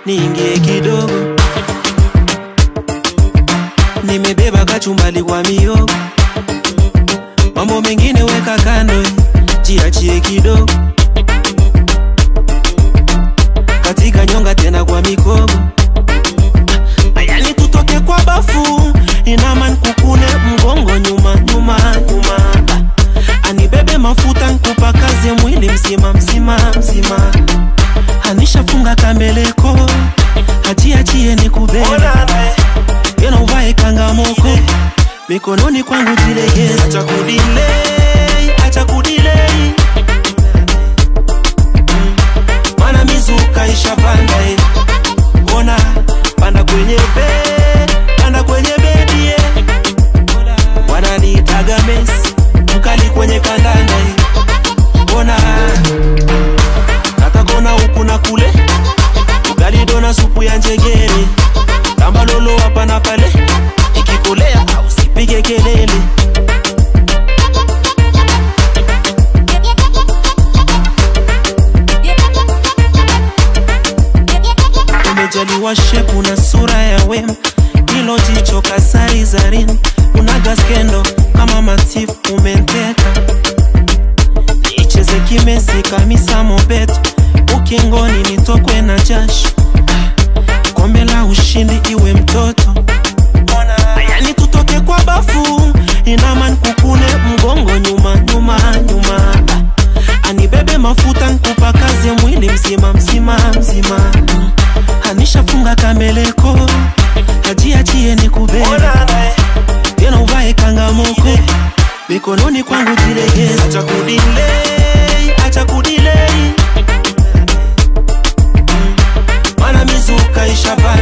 niingie kidogo nimebeba kachumbali kwa miogo mambo mengine weka kando jiachie kidogo katika nyonga tena kwa mikogo ayani tutoke kwa bafu inaman kukune mgongo nyuma nyuma nyuma anibebe mafuta nkupa kazi mwili mzima mzima mzima anishafunga kambeleko hajiachie ni kubeba tena uvae kangamoko mikononi kwangu jilegeze acha kudilei acha kudilei mana mizuka ishapanda eh. ona panda kwenye be panda kwenye bedie wananiitaga mesi mkali kwenye kandanda eh. ona katakona huku na kule ugali dona supu ya njegere tamba lolo hapa na pale ikikolea au sipige kelele umejaliwa shepu na sura ya wema hilo jicho kasari zarin unaga skendo kama matifu umenteka nicheze kimesi kamisa mobeto ukingoni nitokwe na jasho kombe la ushindi iwe mtoto yani tutoke kwa bafu inaman kukune mgongo nyuma nyuma nyuma anibebe mafuta nkupa kazi mwili mzima mzima mzima anishafunga kambeleko hajiachie ni kubeba tena uvae kangamoko mikononi kwangu jilegeze acha kudilei acha kudilei mana mizuka ishapa